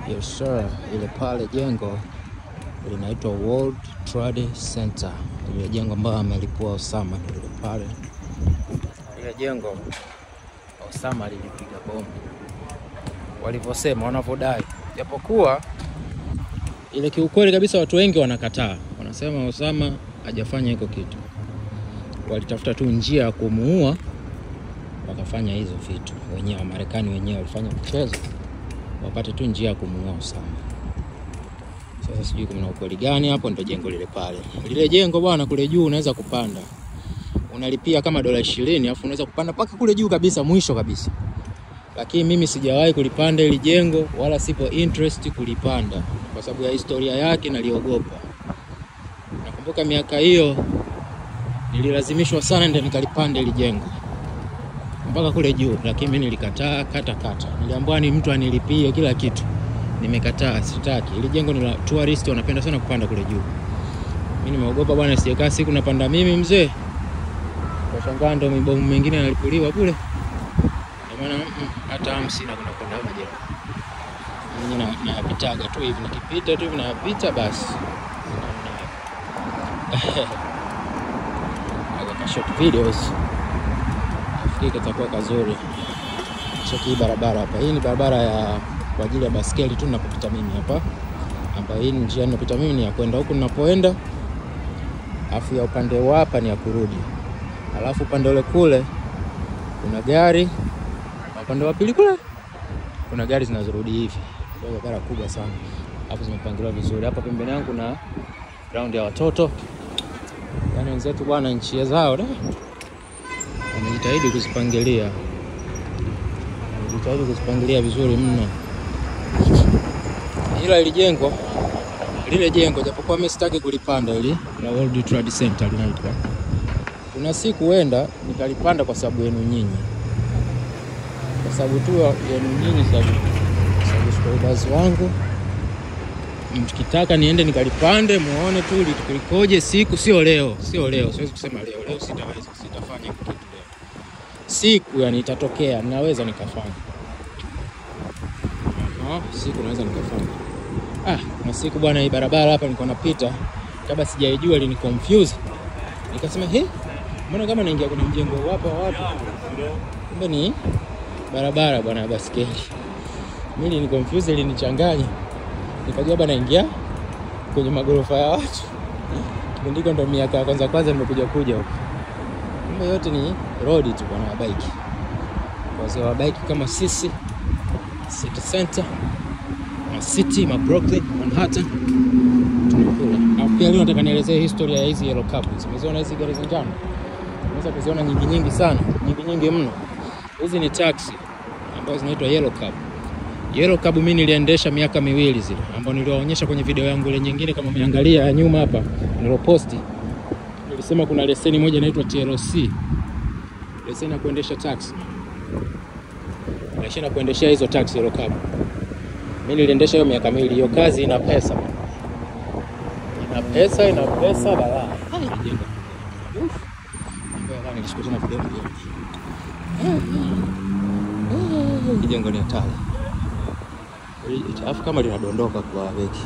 Yes sir, ile pale jengo linaitwa World Trade Center, ile jengo ambayo amelipua Osama, ndio ile pale. Ile jengo Osama lilipiga bomu, walivyosema, wanavyodai, japokuwa ile kiukweli kabisa watu wengi wanakataa, wanasema Osama hajafanya hiko kitu, walitafuta tu njia ya kumuua, wakafanya hizo vitu wenyewe. Wamarekani wenyewe walifanya mchezo wapate tu njia ya kumuua Osama. Sasa sijui kuna ukweli gani hapo. Ndio jengo lile pale, lile jengo bwana, kule juu unaweza kupanda, unalipia kama dola ishirini alafu unaweza kupanda mpaka kule juu kabisa, mwisho kabisa. Lakini mimi sijawahi kulipanda hili jengo, wala sipo interest kulipanda kwa sababu ya historia yake, naliogopa. Nakumbuka miaka hiyo nililazimishwa sana ndio nikalipanda hili jengo mpaka kule juu, lakini mimi nilikataa kata kata. Niliambiwa ni mtu anilipie kila kitu, nimekataa, sitaki. Ili jengo ni la tourist, wanapenda sana kupanda kule juu. Mimi nimeogopa bwana, sijakaa siku napanda mimi mzee, kwa shangaa ndo mibomu mengine yanalipuliwa kule. Ndio maana mm, hata hamu sina kuna kwenda hapo jengo. Mimi na napitaga tu hivi, nikipita tu hivi napita basi. Aga short videos nafikiri katakuwa kazuri. Cheki hii barabara hapa, hii ni barabara ya kwa ajili ya baskeli tu ninapopita mimi hapa, ambayo hii njia ninapita mimi ni ya kwenda huku ninapoenda, alafu ya upande wa hapa ni ya kurudi, alafu upande ule kule kuna gari na upande wa pili kule kuna gari zinazorudi hivi. Kwa hiyo barabara kubwa sana, alafu zimepangiliwa vizuri. Hapa pembeni yangu kuna ground ya watoto, yaani wenzetu bwana, nchi zao da wamejitahidi kuzipangilia, wamejitahidi kuzipangilia vizuri mno. Ila ili jengo lile jengo, japokuwa mimi sitaki kulipanda ili la World Trade Center linaitwa, kuna siku huenda nikalipanda kwa sababu yenu nyinyi, kwa sababu tu yenu nyinyi, sababu subscribers wangu mkitaka niende nikalipande muone tu likoje siku, sio leo, sio leo. Siwezi kusema leo, leo sitaweza, sitafanya kitu leo. Siku yani itatokea, naweza nikafanya. Aha, siku naweza nikafanya. Ah, na siku bwana, hii barabara hapa nilikuwa napita, kabla sijaijua ilini confuse, nikasema he, mbona kama naingia kwenye mjengo hapa wa watu, kumbe ni barabara bwana ya baskeli. Mimi ni confuse, ilinichanganya nikajua bana naingia kwenye magorofa ya watu. Kipindi hiko ndo miaka ya kwanza kwanza nimekuja kuja huko, kumbe yote ni road tu bwana, wa bike. Wazee wa bike kama sisi, city center, ma city, ma Brooklyn, Manhattan tunakula. Na pia leo nataka nielezee historia ya hizi yellow cab. Umeziona hizi gari za njano? Unaweza kuziona nyingi nyingi sana, nyingi nyingi mno. Hizi ni taxi ambazo zinaitwa yellow cab. Yellow cab mimi niliendesha miaka miwili zile, ambayo niliwaonyesha kwenye video yangu ile nyingine, kama umeangalia ya nyuma hapa niloposti. Nilisema kuna leseni moja inaitwa TLC, leseni ya kuendesha taxi, leseni ya kuendesha hizo taxi yellow cab. Mimi niliendesha hiyo miaka miwili. Hiyo kazi ina pesa, ina pesa, ina pesa balaa. Jengo ni hatari alafu kama linadondoka kwa beki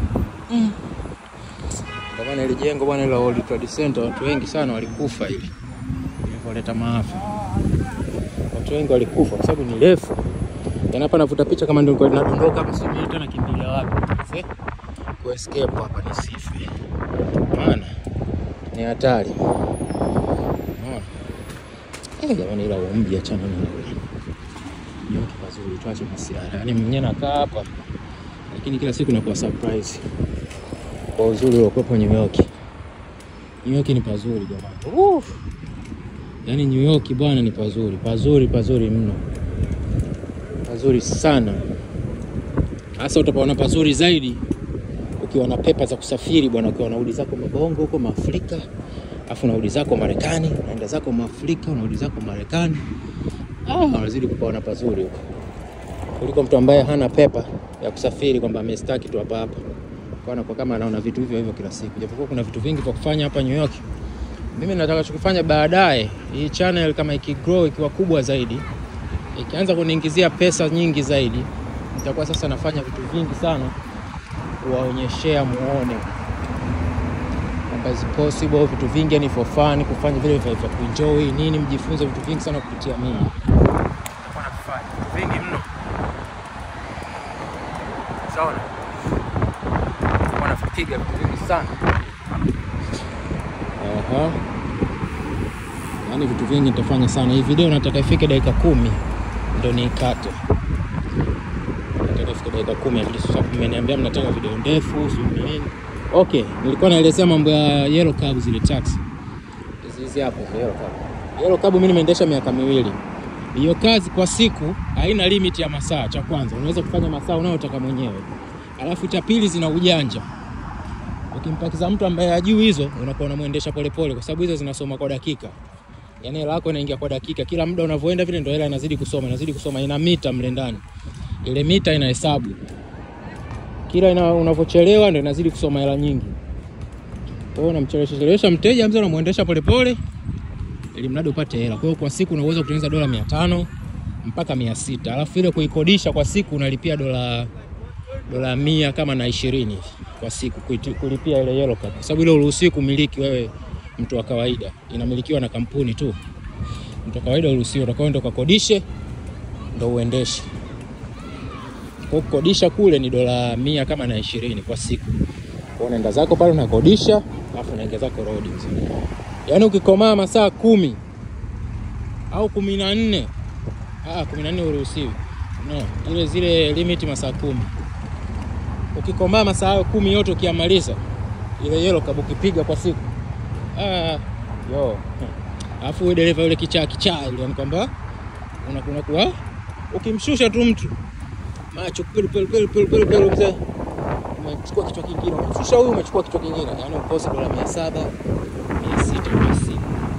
kwa maana ile jengo bwana la World Trade Center, watu wengi sana walikufa ili ilivyoleta maafa. Watu wengi walikufa kwa sababu ni refu. Yaani hapa navuta picha kama ndio linadondoka hapa, sijui hata nakimbilia wapi Sasa, ku escape hapa nisife, maana ni hatari. Unaona eh, jamani, ila umbi achana na yote pazuri, tuache masiara. Yaani mwenyewe nakaa hapa, lakini kila siku nakuwa surprise kwa uzuri uliokuwepo New York. New York ni pazuri jamani. Uh! Yaani New York bwana ni pazuri, pazuri, pazuri mno, pazuri sana. Hasa utapaona pazuri zaidi ukiwa na pepa za kusafiri bwana, ukiwa nauli zako mabongo huko Maafrika, afu nauli zako Marekani, unaenda zako Maafrika, unauli zako Marekani Ah, wanazidi kupaona pazuri huko kuliko mtu ambaye hana pepa ya kusafiri kwamba amestaki tu hapa hapa, kwa kwa kama anaona vitu hivyo hivyo kila siku, japokuwa kuna vitu vingi vya kufanya hapa New York. Mimi nataka chukufanya baadaye, hii channel kama ikigrow ikiwa kubwa zaidi, ikianza kuniingizia pesa nyingi zaidi, nitakuwa sasa nafanya vitu vingi sana kuwaonyeshea muone kwamba is possible vitu vingi yani for fun, kufanya vile vya vya kuenjoy nini, mjifunze vitu vingi sana kupitia mimi. Nitakuwa nafanya vitu vingi mno, sawa, nitakuwa napiga vitu vingi sana Aha. Yaani vitu vingi nitafanya sana. Hii video nataka ifike dakika kumi ndo niikate. Nataka ifike dakika kumi at least, sababu mmeniambia mnataka video ndefu, sio nini. Okay, nilikuwa naelezea mambo ya yellow cab zile taxi. Hizi hizi hapo za yellow cab. Yellow cab mimi nimeendesha miaka miwili. Hiyo kazi kwa siku haina limit ya masaa. Cha kwanza unaweza kufanya masaa unayotaka mwenyewe, alafu cha pili zina ujanja ukimpakiza mtu ambaye hajui hizo, unakuwa unamwendesha polepole, kwa sababu hizo zinasoma kwa dakika. Yani hela yako inaingia kwa dakika, kila muda unavyoenda vile ndio hela inazidi kusoma, inazidi kusoma, ina mita mle ndani, ile mita inahesabu kila ina, unavyochelewa ndio inazidi kusoma hela nyingi. Kwa hiyo unamchelewesha chelewesha mteja mzee, unamwendesha polepole ili mradi upate hela. Kwa hiyo kwa siku unaweza kutengeneza dola 500 mpaka 600, alafu ile kuikodisha kwa siku unalipia dola dola mia kama na ishirini kwa siku kuiti- kulipia ile yellow card, kwa sababu ile uruhusiwi kumiliki wewe mtu wa kawaida, inamilikiwa na kampuni tu. Mtu wa kawaida uruhusiwi, utakuwa ndo kakodishe ndo uendeshe. Kwa hiyo kukodisha kule ni dola mia kama na ishirini kwa siku. Kwa hiyo unaenda zako pale unakodisha, alafu unaingia zako road. Yaani ukikomaa masaa kumi au kumi na nne ah, kumi na nne uruhusiwi no, ile zile limit masaa kumi ukikomaa masaa hayo kumi yote ukiyamaliza, ile yellow cab ukipiga kwa siku ah, yo alafu huyo dereva yule kichaa kichaa yule, yani kwamba unakuwa ukimshusha tu mtu macho pelu pelu pelu pelu pelu pelu, mzee umechukua kichwa kingine, umemshusha huyu, umechukua kichwa kingine, yani ukosi dola mia saba mia sita kwa siku,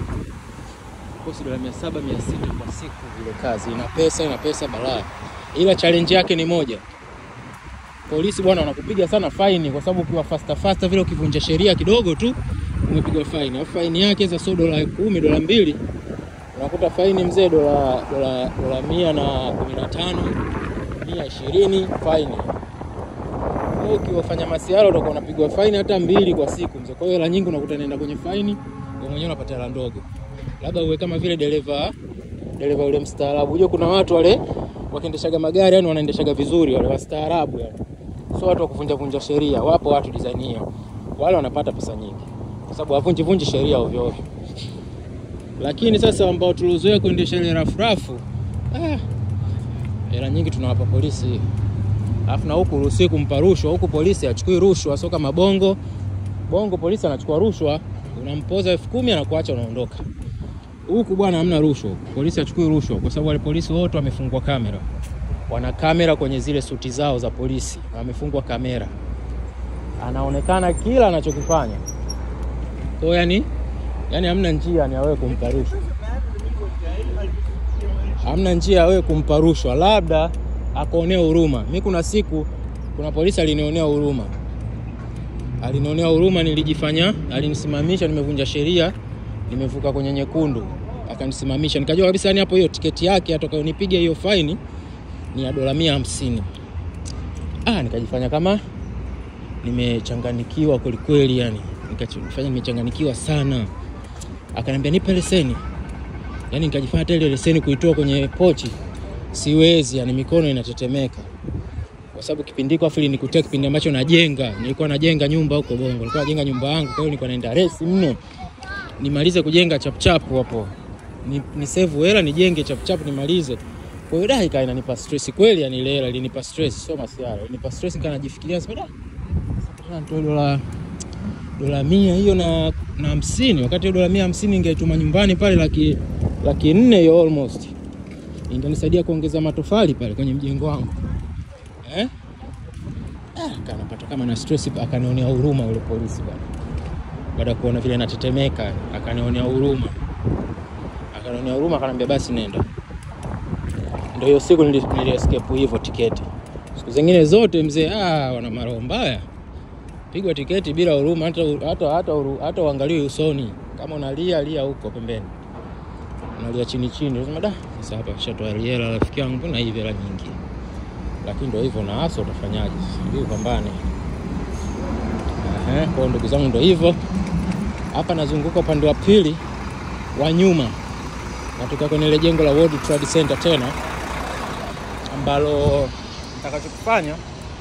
ukosi dola mia saba mia sita kwa siku. Ile kazi ina pesa, ina pesa balaa, ila challenge yake ni moja polisi bwana, wanakupiga sana faini kwa sababu ukiwa faster faster vile, ukivunja sheria kidogo tu umepigwa faini. Alafu faini yake sasa sio dola kumi, dola mbili, unakuta faini mzee dola dola dola mia na kumi na tano mia ishirini faini. Kwa hiyo ukiwafanya masiara utakuwa unapigwa faini hata mbili kwa siku mzee. Kwa hiyo hela nyingi unakuta naenda kwenye faini, wewe mwenyewe unapata hela ndogo, labda uwe kama vile dereva dereva yule mstaarabu. Unajua kuna watu wale wakiendeshaga magari yani wanaendeshaga vizuri, wale wastaarabu yani sio watu wa kuvunja vunja sheria. Wapo watu design hiyo, wale wanapata pesa nyingi kwa sababu havunji vunji sheria ovyo ovyo. Lakini sasa ambao tuliozoea kuendesha ile rafu rafu, ah, hela nyingi tunawapa polisi. Alafu na huku ruhusiwi kumpa rushwa, huku polisi achukui rushwa, sio kama bongo. Bongo polisi anachukua rushwa, unampoza elfu kumi anakuacha unaondoka. Huku bwana hamna rushwa, polisi achukui rushwa kwa sababu wale polisi wote wamefungwa kamera wana kamera kwenye zile suti zao za polisi, wamefungwa kamera, anaonekana kila anachokifanya. Kwa hiyo yani, yani hamna njia ni awewe kumpa rushwa, hamna njia ya wewe kumpa rushwa, labda akuonea huruma. Mi kuna siku, kuna polisi alinionea huruma, alinionea huruma, nilijifanya, alinisimamisha, nimevunja sheria, nimevuka kwenye nyekundu, akanisimamisha, nikajua kabisa yani hapo hiyo tiketi yake atakayonipiga hiyo faini ni ya dola mia hamsini. Ah, nikajifanya kama nimechanganikiwa kwelikweli, yani nikajifanya nimechanganikiwa sana. Akaniambia nipe leseni, yani nikajifanya hata ile leseni kuitoa kwenye pochi siwezi, yani mikono inatetemeka kwa sababu kipindi hiko afili nikutia kipindi ambacho najenga, nilikuwa najenga nyumba huko Bongo, nilikuwa najenga nyumba yangu, kwa hiyo nilikuwa naenda resi mno, nimalize kujenga chapchapu hapo, ni, ni save hela nijenge chapchapu nimalize kwa hiyo dai kaa inanipa stress kweli, yani ile hela ilinipa stress, sio masiara, ilinipa stress. Nikaa najifikiria sasa, da sasa nitoe dola dola mia hiyo na na hamsini, wakati hiyo dola mia hamsini ingetuma nyumbani pale laki laki nne hiyo almost ingenisaidia kuongeza matofali pale kwenye mjengo wangu eh? Ah, kanapata kama na stress, akanionea huruma yule polisi bwana, baada ya kuona vile natetemeka, akanionea huruma, akanionea huruma, akaniambia basi nenda ndio hiyo siku nili, nili escape hivyo tiketi. Siku zingine zote mzee, ah, wana maroho mbaya, pigwa tiketi bila huruma, hata hata hata hata uangaliwe usoni. Kama unalia lia huko pembeni, unalia chini chini, unasema da, sasa hapa shatoa hela rafiki yangu, na hivi hela nyingi lakini ndio hivyo, na hasa utafanyaje? Ili upambane. Ehe, kwa ndugu zangu, ndio hivyo. Hapa nazunguka upande wa pili wa nyuma, natoka kwenye ile jengo la World Trade Center tena, ambalo nitakachokifanya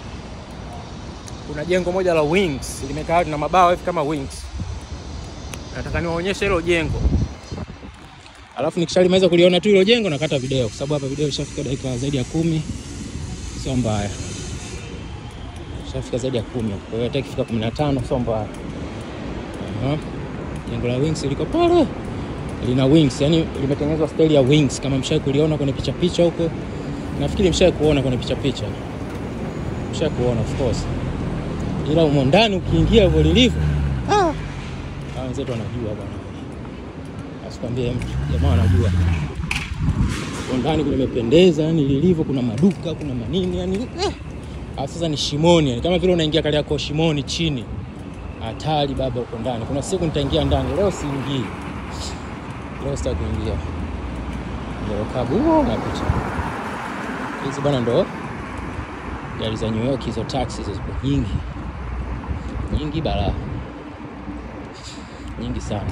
kuna jengo moja la Wings limekaa na mabawa hivi kama Wings. Nataka niwaonyeshe hilo jengo, alafu nikishalimaliza kuliona tu hilo jengo nakata video, kwa sababu hapa video ishafika dakika zaidi ya kumi. Sio mbaya, ishafika zaidi ya kumi, kwa hiyo hata ikifika kumi na tano sio mbaya. Aha. Jengo la Wings liko pale, lina wings, yani limetengenezwa style ya wings, kama mshai kuliona kwenye picha picha huko, nafikiri mshai kuona kwenye picha picha, mshai kuona of course ila umo ndani ukiingia hivyo lilivyo, ah, hawa wenzetu wanajua bwana, asikwambie mtu, jamaa wanajua umo ndani kulimependeza, yani lilivyo, kuna maduka, kuna manini, yani eh. Ah, sasa ni shimoni, yani kama vile unaingia Kariakoo shimoni chini, hatari baba, uko ndani. Kuna siku nitaingia ndani, leo siingii, leo sitaki kuingia, ndio kabu huo napita hizi bwana, ndo gari za New York hizo, taxi hizo zipo nyingi nyingi balaa nyingi sana,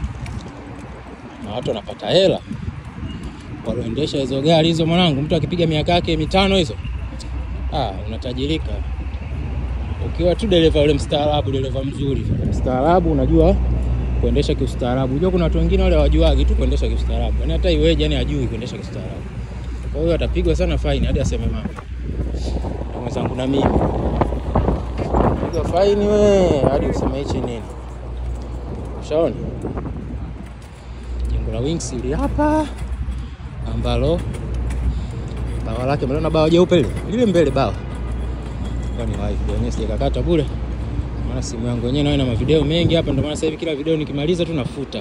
na watu wanapata hela walioendesha hizo gari hizo. Mwanangu, mtu akipiga miaka yake mitano hizo, ah, unatajirika ukiwa tu dereva ule mstaarabu, dereva mzuri mstaarabu, unajua kuendesha kiustaarabu. Unajua kuna watu wengine wale hawajuagi tu kuendesha kiustaarabu, yani hata iweje, yani hajui kuendesha kiustaarabu. Kwa hiyo atapigwa sana faini hadi aseme mama mwenzangu na mimi piga faini we hadi useme hichi nini. Ushaona jengo la Wings ili hapa ambalo bawa lake mliona bawa jeupe lile lile mbele bawa kwani wifi yenyewe sijakakata bure, maana simu yangu yenyewe nayo ina mavideo mengi hapa, ndio maana sasa hivi kila video nikimaliza tu nafuta.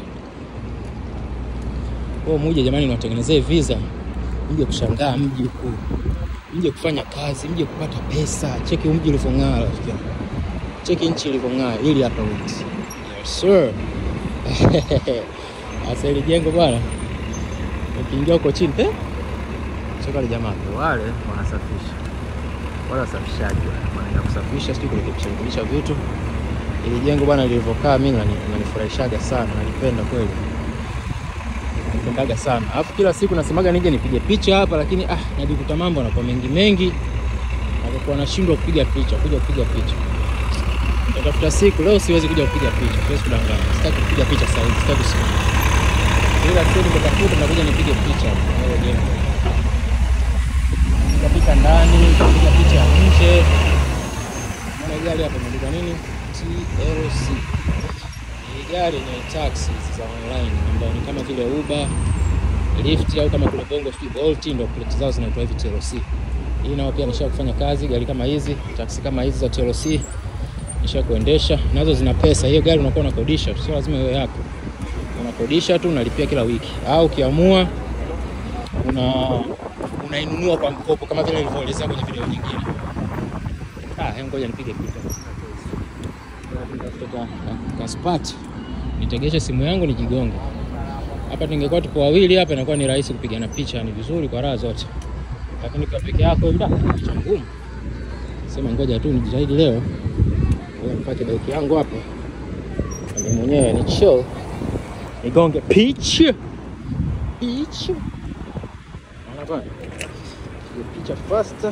Kwa muje jamani, niwatengenezee visa mje kushangaa mji huu mje kufanya kazi, mje kupata pesa. Cheki mji ulivyong'aa, rafiki yangu, cheki nchi ilivyong'aa. Ili hapa Wings, yes sir. Sasa ile jengo bwana, ukiingia huko chini eh, cheka wale jamaa wale wanasafisha, wale wasafishaji wanaenda kusafisha, sijui kurekebisha rekebisha vitu. Ile jengo bwana lilivyokaa, mimi nanifurahishaga sana, nalipenda kweli pendaga sana alafu kila siku nasemaga nije nipige picha hapa, lakini ah, najikuta mambo yanakuwa mengi mengi, nakuwa nashindwa kupiga picha, kuja kupiga picha. Natafuta siku leo, siwezi kuja kupiga picha, siwezi kudanganya, sitaki kupiga picha sasa hivi, sitaki siku ila siku nikitafuta nakuja nipige picha hapo jengo, piga picha ndani, piga picha nje. Maana gari hapa imeandikwa nini? TLC gari ni taxi za online ambayo ni kama vile Uber, Lyft au kama kule Bongo sijui Bolt, ndio plate zao zinaitwa hivi TLC. Hii nao pia nisha kufanya kazi, gari kama hizi, taxi kama hizi za TLC nisha kuendesha, nazo zina pesa. Hiyo gari unakuwa unakodisha, sio lazima iwe yako, unakodisha tu, unalipia kila wiki, au ukiamua una unainunua kwa mkopo kama vile nilivyoelezea kwenye video nyingine. Ah, ngoja nipige picha kutoka kaspati nitegeshe simu yangu nijigonge hapa. Tungekuwa tupo wawili hapa, inakuwa ni rahisi kupigana picha, ni vizuri kwa raha zote, lakini kwa peke yako ila picha ngumu. Sema ngoja tu nijitahidi leo, nipate bike yangu hapa mimi mwenyewe ni chill, nigonge picha picha, naona bwana, picha faster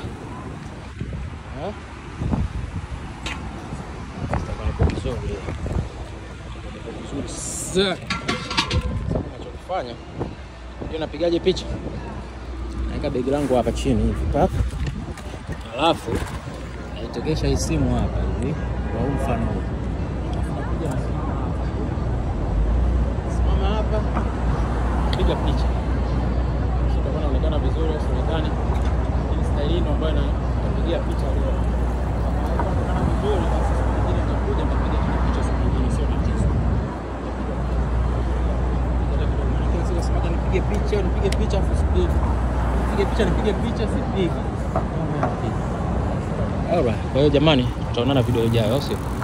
nachokifanya ndio napigaje picha, naweka begi langu hapa chini hivi pap, alafu naitegesha hii simu hapa hivi kwa huu mfano huu, nakuja na simu simama hapa, piga picha, itakuwa inaonekana vizuri au sionekani, lakini staili ino ambayo napigia picha leo inaonekana vizuri, basi siku nyingine nitakuja nitapiga tena picha siku nyingine, sio tatizo. Nipige picha nipige picha afu sipigi, nipige picha nipige picha sipigi. Alright, kwa hiyo jamani, tutaonana video ijayo, au sio?